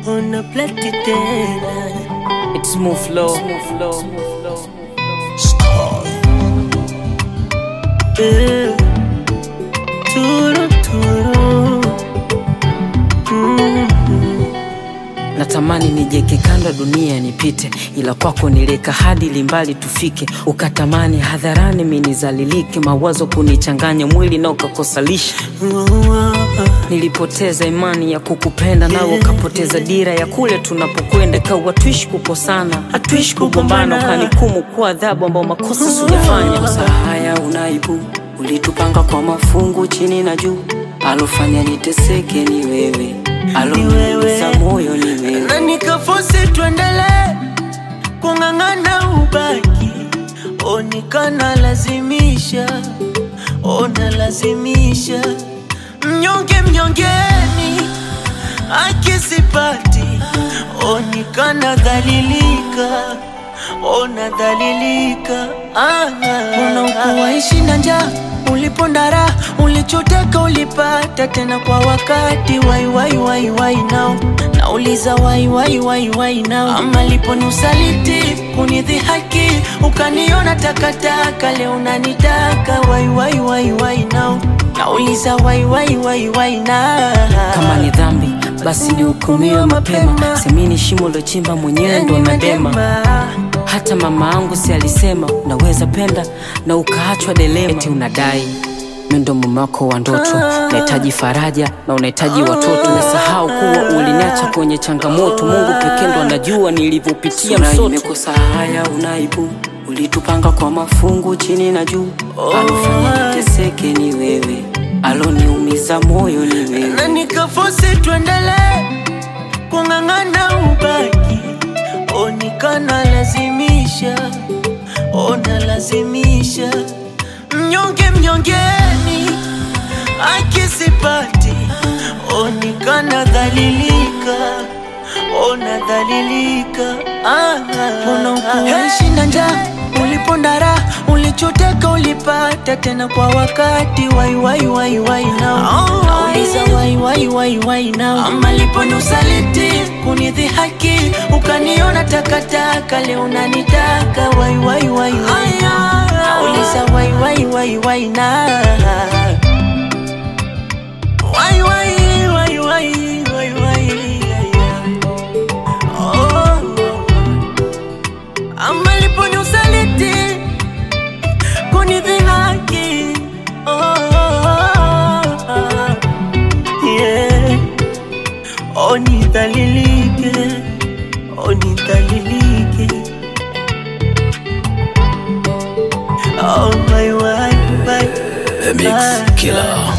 Una plati tena It's smooth flow. Eh, Turu turu Mm. Natamani nijeke kando ya dunia nipite, ila kwako nileka hadi limbali tufike. Ukatamani hadharani minizalilike, mawazo kunichanganya mwili na ukakosalisha. Nilipoteza imani ya kukupenda, nawe ukapoteza dira ya kule tunapokwenda. Kawa tuishi kukosana, hatuishi kugombana, ukanikumu kwa adhabu ambao makosa sijafanya. Kosa haya unaibu, ulitupanga kwa mafungu chini na juu, alofanya niteseke ni wewe, aloniumiza moyo ni wewe. na nikafosi tuendele kung'ang'ana ubaki onikana lazimisha ona lazimisha mnyonge mnyongeni akisipati onikana dhalilika ona dhalilika ah, unaukuwaishi na njaa ulipondara ulichoteka ulipata tena kwa wakati wai wai wai wai nao nauliza wai wai wai wai nao ama lipo ni usaliti kunidhihaki ukaniona takataka leo unanitaka wai wai wai wai nao nauliza wai wai wai wai na kama ni dhambi basi nihukumiwe mapema semini shimo lochimba mwenyewe ndo nadema hata mama angu si alisema unaweza penda na ukaachwa delema eti unadai mi ndo mume wako wa ndoto unahitaji faraja na unahitaji watoto umesahau kuwa uliniacha kwenye changamoto mungu pekee ndo anajua nilivyopitia msoto nimekosa haya unaibu ulitupanga kwa mafungu chini na juu alofanya niteseke ni wewe aloniumiza moyo ni wewe na nikafosi tuendele kung'ang'ana ubaki onikana lazimisha ona lazimisha mnyonge mnyongeni akisipati onikana dhalilika ona dhalilika ah, unakuishi na njaa ulipondara ulichoteka ulipata tena kwa wakati wai wai wai wai nao nauliza wai wai wai wai nao ama lipo ni usaliti kunidhihaki ukaniona takataka leo unanitaka wai wai wai wai nauliza wai wai wai wai na wai wai wai wai wai wai oh. ama lipo ni usaliti kunidhihaki oh, yeah. onidhalilike onidhalilike oh, my, my, my, The Mix my. Killer.